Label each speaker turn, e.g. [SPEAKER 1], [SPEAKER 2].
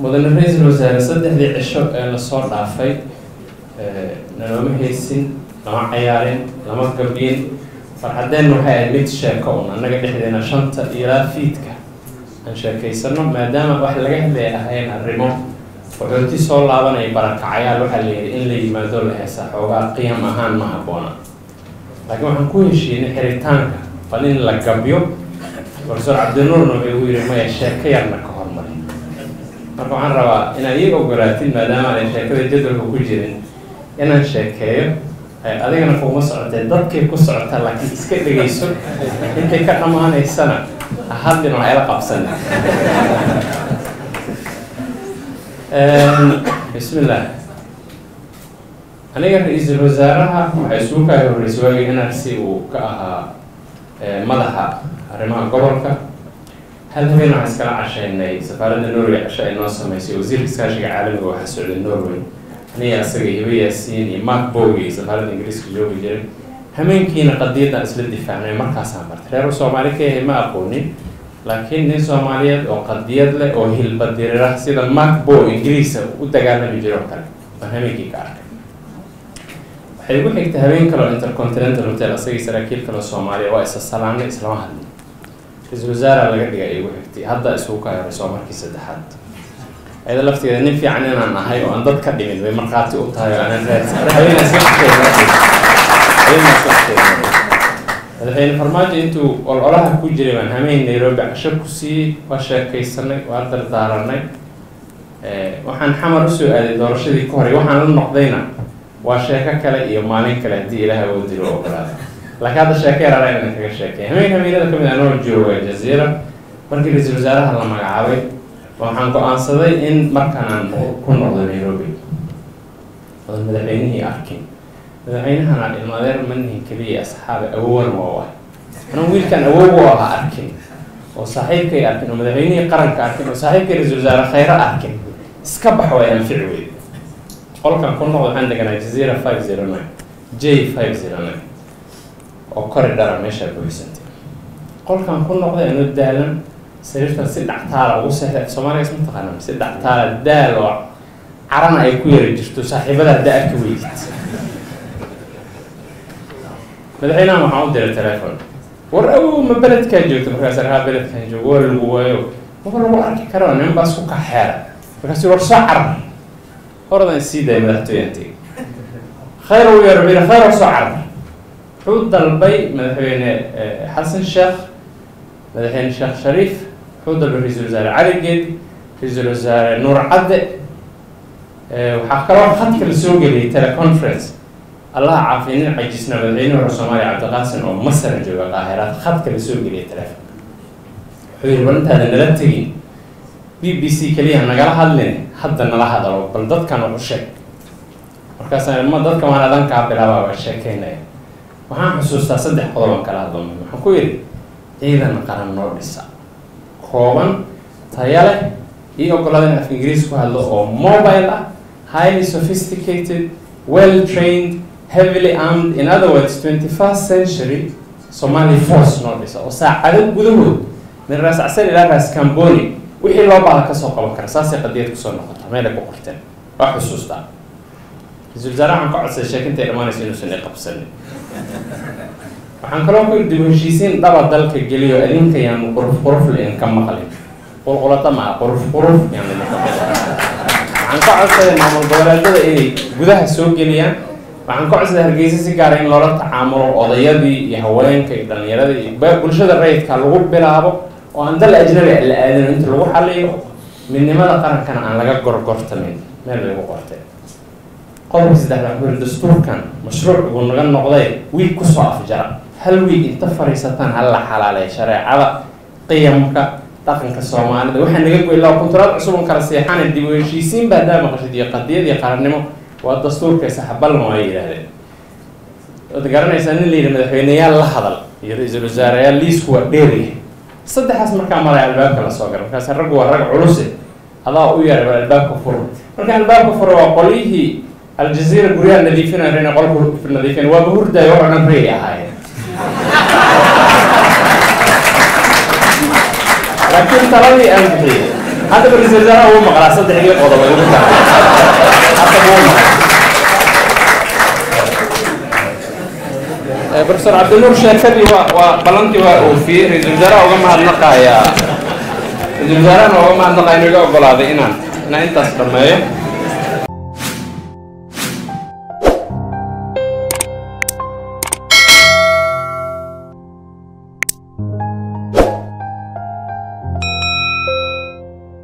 [SPEAKER 1] mudane ra-iisul wasaare saddexdii cisho ee lasoo dhaafay nalooma haysin lama cayaarin lama gabyin farxadeen waxay ahayd mid sheeko un annaga dhexdeena shanta ilaa fiidka aan sheekaysano maadaama wax laga hadlaya ahayn arrimo qaxooti soo laabanaya barakacayaal waxaa la yidhi in la yimaado la heesa xoogaa qiyam ahaan ma habboona laakiin waxaan ku heshiinay xiritaanka bal in la gabyo profesor cabdinuurna wuxuu igu yidhi maya sheeko yarna ka hormari marka waxaan rabaa inaad ii ogolaatid maadaama aanay sheekada jadwalka ku jirin inaan sheekeeyo adigana kuma socotee dadkay ku socotaa laakiin iska dhegayso intay ka dhammaanaysana hadlin waa ila qabsan bismillah aniga ra-iisul wasaaraha waxay isugu kaay horreysay waagii nrc uu ka ahaa madaxa arrimaha gobolka hal habeen waxaan iskala cashaynay safaaradda norway casho ay noo sameysay wasiirka iskaashiga caalamiga waxaa socday norway aniga asaga hiba yaasiin iyo mark bogi safaaradda ingiriiska joogi jiray hameenkiina qadiyadaan isla difaacnay markaasaan bartay reer soomaali ka yahay ma aqoonin laakiin nin soomaaliyeed oo qadiyad leh oo hilbadirira sida mark bo ingiriisa u dagaalami jiro oo kale baan hameenkii ka arkay waxay igu xigtay habeen kale oo intercontinental hotel asagii saraakiil kale soomaaliya waa isa salaanay islama hadlin ra-iisul wasaara laga dhigay ay igu xigtay hadda isugu kaayarayso markii saddexaad ayada lafteeda nin fiican inaan ahay oo aan dad ka dhimin bay markhaati u tahay oo aanan raadmadaxweyne farmaajo intuu ololaha ku jiray baan hameyn nairobi casho ku siiyey waa sheekaysanay waa dardaaranay waxaan xamar usoo aaday doorashadii ka horay waxaan la noqdayna waa sheeko kale iyo maalin kale haddii ilaah oo diro ogolaada laakiin hadda sheeko yaraara inaan kaga sheekay hameen hameenada kamid ah noo jooga jaziira markii ra-iisul wasaaraha la magacaabay waxaan go-aansaday in markaan aan ku noqdo nairobi odan madaxweynihii arkin madaxweynahana ilmadeer manihin keliya asxaabe awowan waa ah anuu wiilkaan awow u ahaa arkin oo saaxiibkay arkin oo madaxweynihii qaranka arkin oo saaxiibkay ra-isul wasaare khayro arkin iska bax way anfici weyd qolkan ku noqdo waxaan deganaa jazeera five zero nine j five zero nine oo kori dhara meeshaa buuxsantay qolkan ku noqday anoo daalan sariirtan si dhactaala ugu seexday soomaaliga isma taqaanaa si dhactaala daal oo carana ay ku yari jirto saaxiibada haddaa arki weydid madaxweynahan waxaan u diray telefon war awow ma beledkaa joogto markaas arhaa beledkan joogo waa lagu waayo maba lagu arki karo nin baas ku kaxeera markaasi war soo carar horadan sii daaya madaxtooyantay khayr u yeero bina khayr oo soo carar wuxuu dalbay madaxweyne xasan sheekh madaxweyne sheekh shariif wuxuu dalbay ra-iisul wasaare cali geedi ra-iisul wasaare nuur cadde waxaa kaloo khadka la soo geliyay teleconference allaha caafiya nin cajisna madaxweyne hore soomaaliya cabdiqaasin oo masara jooga qaahiraad khadka la soo geliyay telefonka wuxuu yihi bal intaada nala tegin b b c keliya nagala hadlin hadda nala hadalo bal dadkan wax u sheeg markaasa ma dadka waan adankaa bilaabaa waa sheekeynaya waxaan xusuustaa saddex qodoban kala hadlama waxaan ku yidhi ciidan qaran noo dhisa kooban taya leh iyo ogolaada in af ingiriis ku hadlo oo mobile ah highly sophisticated well trained heavily armed in other words twenty first century somali force noo dhisa oo saacado gudahood min raas casar ilaa raas camboni wixii loo baada kasoo qaban kara saasay qadiyad kusoo noqota meelay ku qorteen waa xusuustaa ra-isul wasaare waxaan ka codsaday sheekintay dhammaanayso inuusan i qabsanin waxaan kaloo ku dib heshiisiin dhaba dalka geliyo adinka yaanu quruf quruf lain ka maqlin qulqulata maa quruf quruf yaanu idinka maqlin waxaan ka codsaday maamul goboleedyada inay gudaha soo geliyaan waxaan ka codsaday hargeysa si gaara in loola tacaamulo odayadii iyo haweenka iyo dhallinyarada iyo bulshada rayidka lagu bilaabo oo aan dal ajnabi la aadino inta lagu xaliyo midnimada qarankana aan laga gorgortamin meel lagu qortay qodobka saddexdaa wuxuu yiri dastuurkan mashruuc uu naga noqday wiig kusoo afjara hal wiig inta fariisataan hal la xalaaleeya shareecada qiyamka dhaqanka soomaalida waxaa naga goy ilaa kunturaad cusub on kala seexana dib u heshiisiin baa daa maqashid iyo qadiyad iyo qarannimo waa dastuurka saxabalma waa yidhaahdeen waad garanaysaa nin la yidhi madaxweyneyaal la hadal iyo ra-iisul wasaareyaal liisku waa dheeryahay saddexaas markaa maraya albaabka lasoo gala markaas raggu waa rag culuse adaa u yaray bal albaabka furo marka albaabka furo waa qolyihii aljaziira guryaha nadiifinaya inay qolku nadiifin waaba hurdaayo oo dhan reey ahaayeen laakiin taladii aan bixiyey haddaba ra-iisul wasaaraha wuu maqlaa saddexdii qodob ay ugu tahay hadda wuu maqlaa profesor cabdinuur sheekadii waa waa ballantii waa oofiyey ra-iisul wasaaraha uga mahadnaqayaa ra-iisul wasaarahana uga mahadnaqaya inuu iga ogolaaday inaan inaan intaas dhameeyo